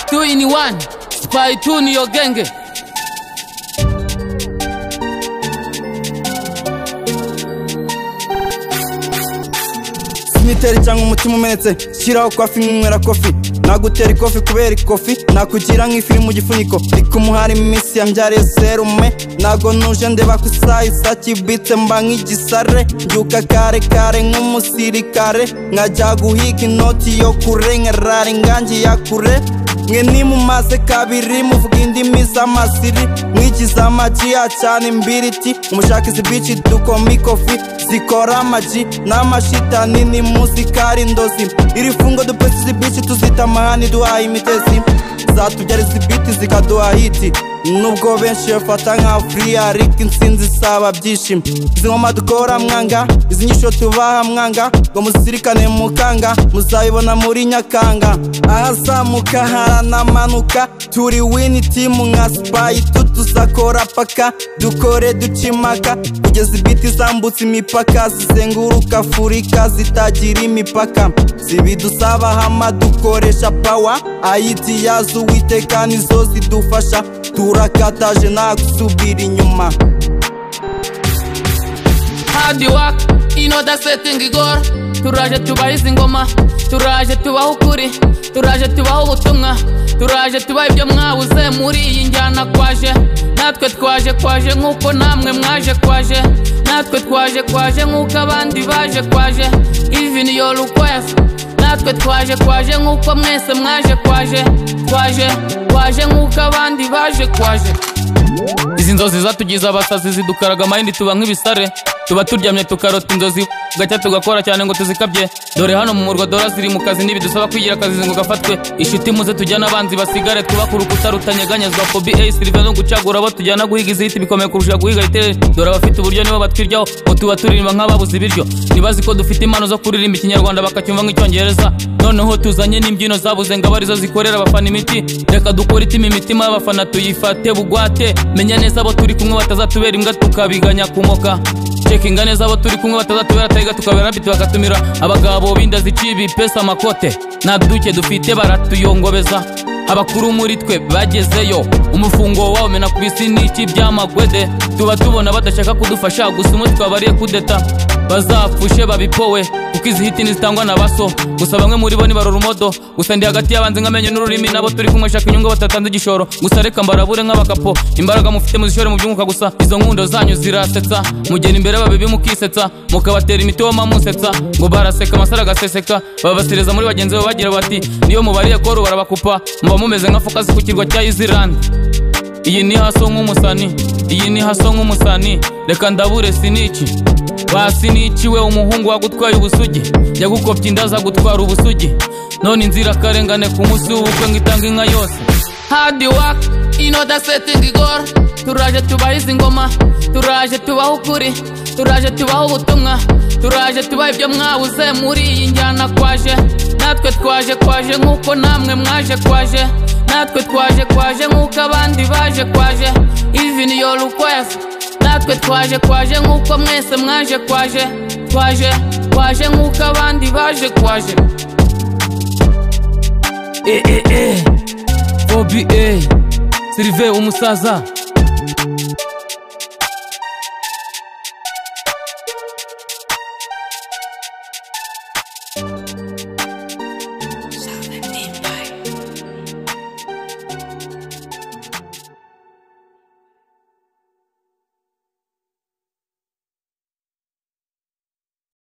two in one spy two niyo genge imiteri cyangwa umutima umenetse shyiraho kofi nywera kofi nagutera ikofi kubera ikofi nakugira nk'ifi iri mu gifuniko ndi kumuhari iminsi ya mbyariye serume ntago nuje ndeba ku isaha isa kibitse mba nk'igisare mbyuka kare kare nk'umusirikare nkajya guhiga inoti yo kure nkarara ingangi ya kure mwe nimumaze kabiri muvuga indimi z'amasiri mwigiza amaji ya cyane imbiriti umushakisi bici dukomikofi zikora amaji n'amashitani ni muzikari ndozi iri fungo dupesi zibici tuzita amahani duhaye imitezi zatubyara izi biti zikaduha hiti nubwo benshi bafata nka free ariko insinzi isaba byishimo izi ngoma dukora mwanga izi nyisho tubaha mwanga ngo muzirikane mukanga muzabibona muri nyakanga ahazamuka haranamanuka turi wini timu nka sipayi tutuzakora paka dukore ducimaka kugeza ibiti zambutse imipaka zizenguruka afurika zitagira imipaka zibidusabaho amadukoresha pawa ayiti yazo uwiteka nizo zidufasha turakataje nta gusubira inyuma hard work inoda setting igora turaje tubaha izi ngoma turaje tubaha ukuri turaje tubaha ubutumwa turaje tubaha ibyo mwabuze muri iyi njyana kwaje natwe twaje kwaje nk'uko namwe mwaje kwaje natwe twaje kwaje nk'uko abandi baje kwaje even your request natwe twaje kwaje nk'uko mwese mwaje kwaje twaje kwaje nk'uko abandi baje kwaje izi nzozi zatugize abasazi zidukaraga amayindi tuba nk'ibisare tuba turyamye tukarota inzozi gacya tugakora cyane ngo tuzikabye dore hano mu murwa dora ziri mu kazi ntibidusaba kwigira akazi ngo gafatwe inshuti muze tujyane abanzi basigare twubaka urukuta rutanyeganyezwa fobi eyi sirive no gucagura abo tujyana guhiga izihita bikomeye kurusha guhiga iterere dore abafite uburyo nibo batwiryaho ngo tuba turirimba nk'ababuze ibiryo ntibazi ko dufite impano zo kuririmba ikinyarwanda bakacyumva nk'icyongereza noneho tuzanye n'imbyino zabuze ngo abe arizo zikorera abafana imiti reka dukore itima imitima y'abafana tuyifate bugwate menya neza abo turi kumwe batazatubera imbwa tukabiganya kumoka cekinga neza abo turi kumwe batazatubera tayiga tukabera biti bagatumira abagabo binda ziciye ibipesa amakote nta duke dufite baratuyongobeza abakuru muri twe bagezeyo umufungo wabo mena ku bisi n'iki by'amagwede tuba tubona badashaka kudufasha gusa umwe twabariye kudeta bazapfushe babipowe kuko izi hiti ntizitangwa na baso gusa bamwe muri bo ni barurumodo gusa ndi hagati y'abanzi nk'amenyo n'ururimi nabo turi kunyweshaka inyungu batatanze igishoro gusa reka mbarabure nk'abakapo imbaraga mufite muzishore mu byunguka gusa izo nkundo zanyu zirasetsa mugera imbere babibi mukisetsa mukabatera imiti woma musetsa ngo baraseka amasaro agaseseka babasereza muri bagenzi babo bagira bati niyo mubariye koru barabakupa muba mumeze nka fokasi ku kirwa cya izirandi iyi ni haso nk'umusani iyi ni haso nk'umusani reka ndabure siniki basiniki we umuhungu wagutwaye ubusugi yagukopye inda zagutwara ubusugi none inzirakarengane ku munsi w'ubukwe ngo itange inka yose hard work inoda setting igora turaje tubaha izi ngoma turaje tubaha ukuri turaje tubaha ubutumwa turaje tubaha ibyo mwabuze muri iyi njyana kwaje natwe twaje kwaje nk'uko namwe mwaje kwaje natwe twaje kwaje nk'uko abandi baje kwaje even your request natwe twaje kwaje nk'uko mwese mwaje kwaje twaje kwaje nk'uko abandi baje kwaje eee fobi eee sirive umusaza